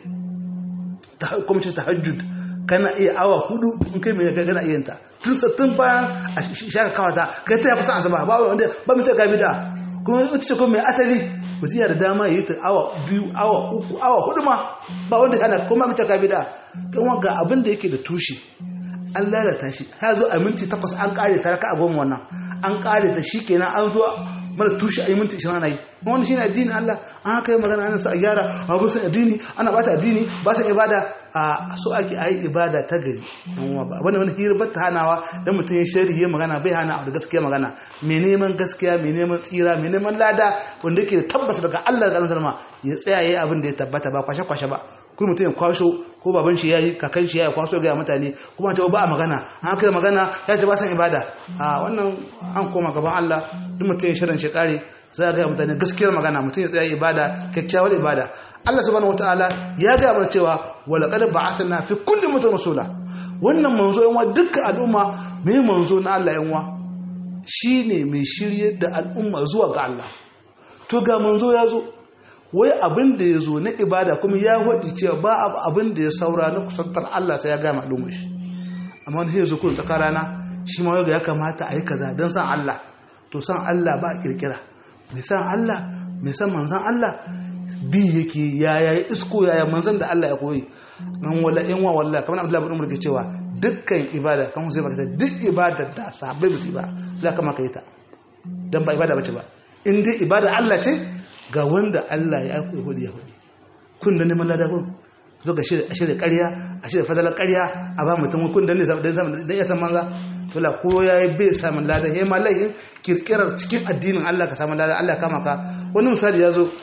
ta kuma ce tahajjud kana iya awa hudu in kai mai gana iya ta tun tun bayan a shaka kawata kai ta ya kusa asaba ba wanda ba mu ce ka bida kuma ita ce kuma mai asali ba zai da dama yi ta awa biyu awa uku awa hudu ma ba wanda yana kuma mace ka bida kan ga abin da yake da tushe an lalata shi ya zo a minti takwas an kare ta raka a goma wannan an kare ta shi kenan an zo mara tushe a yi minti ishirin ana yi wani shi ne addini Allah an haka yi magana ana sa a gyara a ba su addini ana bata addini ba su ibada a so ake a yi ibada ta gari ba wani wani hirbar ta hanawa don mutum ya shari ya magana bai hana da gaskiya magana mai neman gaskiya mai neman tsira mai neman lada wanda yake da tabbas daga Allah da salma ya tsaya ya abin da ya tabbata ba kwashe kwashe ba kuma mutum ya kwasho ko baban shi yayi kakan shi yayi kwaso ga mutane kuma ta ba a magana an kai magana ya ce ba san ibada a wannan an koma gaban Allah duk mutum ya shirin shi kare za ga mutane gaskiyar magana mutum ya tsaya ibada kyakkyawar ibada Allah subhanahu wataala ya ga mana cewa wala qad ba'athna fi kulli mutum rasula wannan manzo yanwa dukkan al'umma mai manzo na Allah yanwa shine mai shiryar da al'umma zuwa ga Allah to ga manzo ya zo wai abin da ya zo na ibada kuma ya waɗi cewa ba abin da ya saura na kusantar Allah sai ya gama al'ummar shi amma wani yanzu kun tsaka rana shi ma ya kamata a yi kaza don san Allah to san Allah ba a kirkira mai san Allah mai san manzan Allah bi yake yaya ya isko yaya manzan da Allah ya koyi an wala in wa wallahi kamar Abdullahi bin Umar ke cewa dukkan ibada kan sai baka duk ibada da sahabbai ba su ba za ka maka yi ta dan ba ibada bace ba in dai ibada Allah ce ga wanda Allah ya aiko hudu ya hudu kun da neman lada kun zo ga shirya ƙarya a shirya fadalar ƙarya a ba mutum kun da ne dan ya san manza to la ko yayi bai samun lada yayi ma laihin kirkirar cikin addinin Allah ka samu lada Allah kama ka wani misali ya zo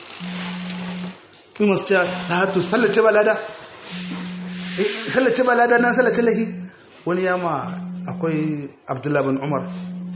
in wasu cewa na hatu sallace ba lada sallace ba lada na sallace lahi wani yama akwai Abdullahi bin Umar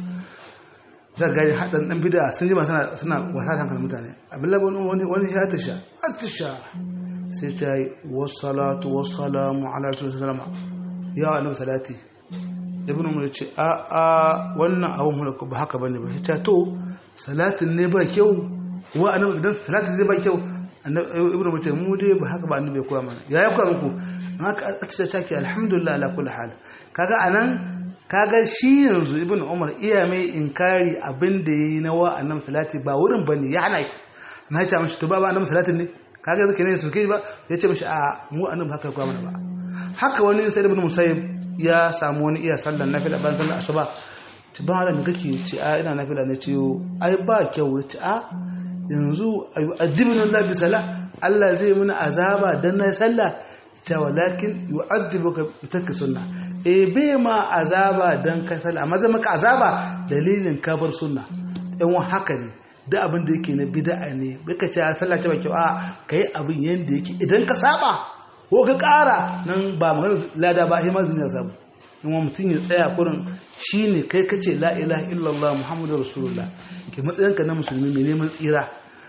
za ga haɗin ɗan bida sun jima suna wasa da hankalin mutane abin labon wani wani ya tasha atisha sai ta yi wasalatu wasalamu ala rasulun salama ya wa annabi salati ibn umar ce a a wannan abun mulku ba haka bane ba ta to salatin ne ba kyau wa annabi dan salatin ne ba kyau ibn umar ce mu dai ba haka ba annabi ya koya mana ya ya koya muku haka a ce ta ke alhamdulillah ala kulli hal kaga anan kaga shi yanzu ibn umar iya mai inkari abin da yayi na wa annabi salati ba wurin bane ya hana na ce mishi to ba ba annabi salatin ne kaga zake ne su kai ba ya ce mishi a mu annabi haka kwa mana ba haka wani sai ibn musayyib ya samu wani iya sallan nafila ban sallan asuba ci ba da kake ce a ina nafila ne ce ai ba kyau ce a yanzu ayu adibuna Allah bi sala Allah zai muna azaba dan na sallah ce walakin yu'adhibuka bi tarki sunnah e bai ma azaba don ka sala amma zai maka azaba dalilin kabar sunna yan wa haka ne da abin da yake na bid'a ne baka ce a sallah ce ba kyau a kai abin yanda yake idan ka saba ko ka ƙara nan ba magana lada ba shi ma duniya sabu in wa mutum ya tsaya kurin shine kai kace la ilaha illallah muhammadu rasulullah ke matsayinka na musulmi mai neman tsira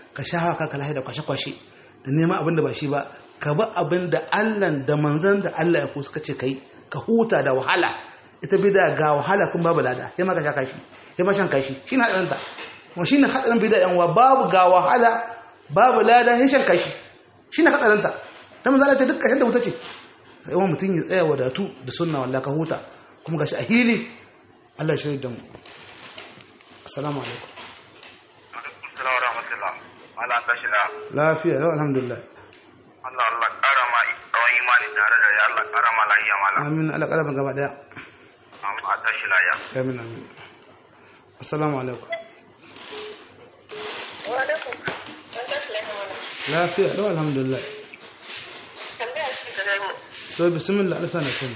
ka sha haka ka lahi da kwashe-kwashe da neman abin da ba shi ba ka bi abin da Allah da manzan da Allah ya ku suka ce kai ka huta da wahala ita bida ga wahala kun babu lada sai ma ka sha kashi sai ma shan kashi shine hadarin ta kuma shine hadarin bida yan wa babu ga wahala babu lada sai shan kashi shine hadarin ta dan manzo Allah ce duk kashin da wuta ce sai wani mutum ya tsaya wadatu da sunna wallahi ka huta kuma gashi a hili Allah ya shirya da mu assalamu alaikum Assalamu rahmatullah. Ala tashi da lafiya lau alhamdulillah Allah Allah ƙara ma tsawon imani tare da ya Allah ƙara ma lahiya mala. amin Allah ƙarfin gaba daya Amma a tashi lahiya. amin amin assalamu alaikum lafiya lau alhamdulillah to bismillah Allah sana sani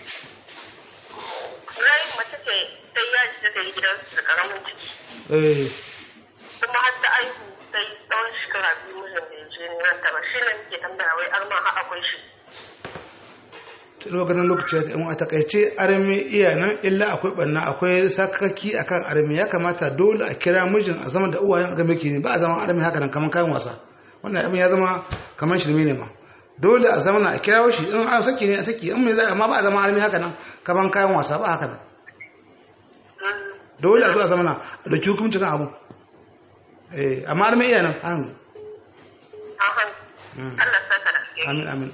Rai mace ce sai ya ji ta yi gidan da karamin ciki. eh Kuma har ta aihu sai tsawon shekara biyu mijin da ya je neman ta ba. Shi ne muke tambaya wai arma har akwai shi. lokacin lokaci ya in a takaice armi iya nan illa akwai banna akwai sakaki akan armi ya kamata dole a kira mijin a zama da uwayen ga miki ne ba a zama armi haka nan kaman kayan wasa wannan abin ya zama kaman shirme ne ma dole a zama a kira shi in an saki ne a saki in mai zai amma ba a zama armi haka nan kaman kayan wasa ba haka nan dole a zo a zama na a dauki hukunci kan abu eh amma armi iya nan a yanzu Ahan. Mm. Allah sa ta da suke. amin amin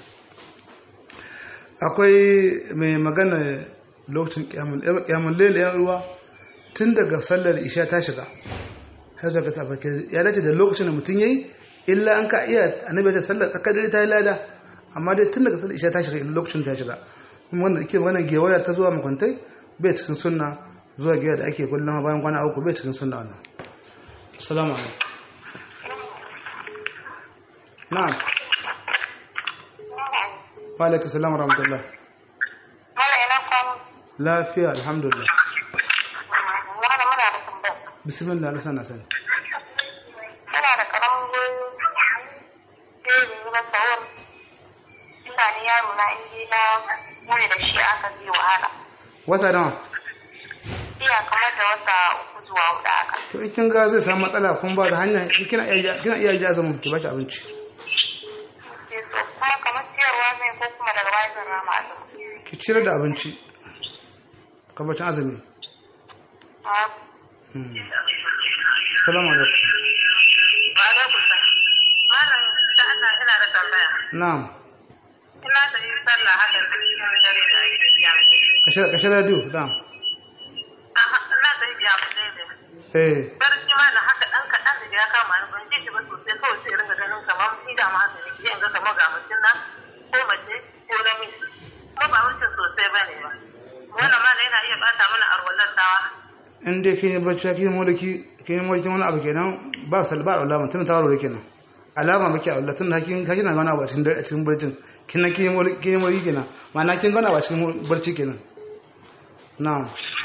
akwai mai magana lokacin kyamun lele yan ruwa tun daga sallar isha ta shiga har zuwa ta farke ya dace da lokacin da mutum yayi illa an ka iya annabi ta sallar tsakar dare ta yi lada amma dai tun daga sallar isha ta shiga illa lokacin ta shiga kuma wanda ake magana gewaya ta zuwa makwantai bai cikin sunna zuwa gewaya da ake kullum bayan kwana uku bai cikin sunna wannan assalamu alaikum na'am wa alaikum salam wa rahmatullah Mala ina kwanu. lafiya alhamdulillah Mala muna da tambaya. bismillah na sana sani Ina da karamin goyo. Sai da yi na sahur. Ina ni yaro na inji na muni da shi aka zai wahala. wata nawa Iya kamar da wata uku zuwa huɗu haka. to in kin ga zai samu matsala kun ba da hanya kina iya kina iya ji azumin ki bashi abinci Sai so kuma kamar siyarwa zai ko kuma daga baya zan rama azumi. ki cire da abinci ka bacin azumi Ah, Hmm. assalamu alaikum Wa alaikum salam. Malam da Allah ina da tambaya. na'am Ina da yi sallah haka cikin dare da ake biya. ka shirya ka shirya radio na'am Aha, ina da yi biya mu ne. eh barci ma da haka dan kaɗan da ya kama ni ban ji shi ba sosai kawai sai ringa ganin kamar ni da ma haka ne in ga kamar ga mutum nan ko mace ko namiji kuma ba mutum sosai ba ne ba wannan ma da yana iya bata mana arwallar tawa in dai kin yi bacci kin yi mulki kin yi mulki wani abu kenan ba salba da alama tun ta waro kenan alama muke Allah tun da kin kina ga wani abu a cikin dare a cikin barcin kin kin yi mulki kin yi mulki kenan ma'ana kin ga wani abu a cikin barci kenan na'am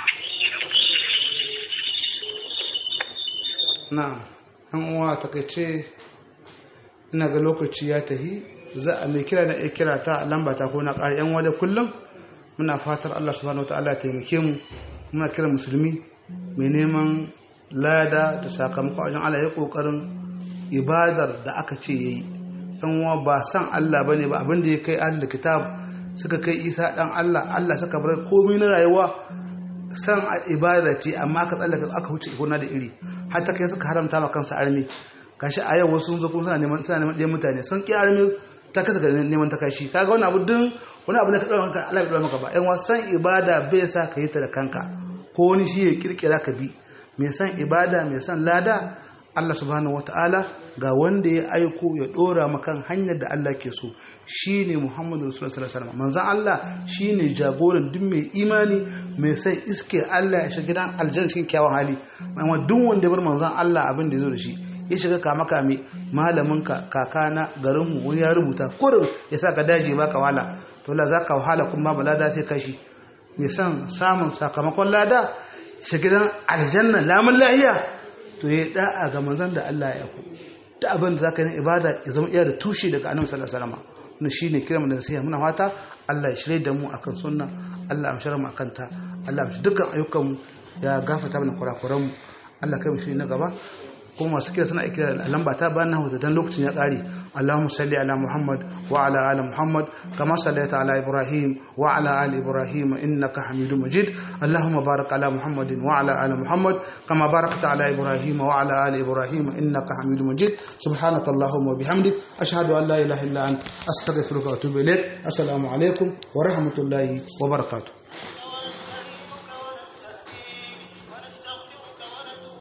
na'am an uwa takaice ina ga lokaci ya tahi za a mai kira na iya kira ta lamba ta ko na ƙari yan wada kullum muna fatar Allah subhanahu wataala ya taimake mu muna kira musulmi mai neman lada da sakamako a wajen Allah ya kokarin ibadar da aka ce yayi dan uwa ba san Allah bane ba abinda ya kai ahlul kitab suka kai Isa dan Allah Allah suka bar komai na rayuwa san ibada ce amma ka tsallaka aka wuce gona da iri har ta kai suka haramta ma kansa armi gashi a yau wasu sun zo kuma suna neman suna neman ɗayan mutane sun ki armi ta kasa ga neman ta kashi kaga wani abu din wani abu ne ka ɗaura maka Allah ya ɗaura maka ba yan wasan ibada bai sa ka yi ta da kanka ko wani shi ya kirkira ka bi mai san ibada mai san lada Allah subhanahu wataala ga wanda ya aiko ya dora makan hanyar da Allah ke so shine Muhammadu Rasulullah sallallahu alaihi wasallam manzon Allah shine jagoran duk mai imani mai san iske Allah ya shiga gidan aljanna cikin kyawun hali amma duk wanda ya bar manzon Allah abin da ya zo da shi ya shiga kama kame malamin ka kakana garin mu wani ya rubuta kurin ya sa ka daji baka wala to la zaka wahala kuma ba lada sai kashi mai san samun sakamakon lada shiga gidan aljanna lamun lahiya to ya da'a ga manzon da Allah ya ku ta abin da zaka yi ibada ya zama iya da tushe daga annabi sallallahu alaihi wasallam wannan shine kiran da nasiha muna fata Allah ya shirye da mu akan sunna Allah ya amshara mu akan ta Allah ya dukkan ayyukan mu ya gafarta mana kurakuran mu Allah kai mu shi na gaba kuma masu kira suna kira da lamba ta bayan nahu dan lokacin ya kare Allahumma salli ala Muhammad wa ala ali Muhammad kama sallaita ala Ibrahim wa ala ali Ibrahim innaka Hamidum Majid Allahumma barik ala Muhammadin wa ala ali Muhammad kama barakta ala Ibrahim wa ala ali Ibrahim innaka Hamidum Majid subhanaka Allahumma wa bihamdik ashhadu an la ilaha illa anta astaghfiruka wa atubu ilaik assalamu alaikum wa rahmatullahi wa barakatuh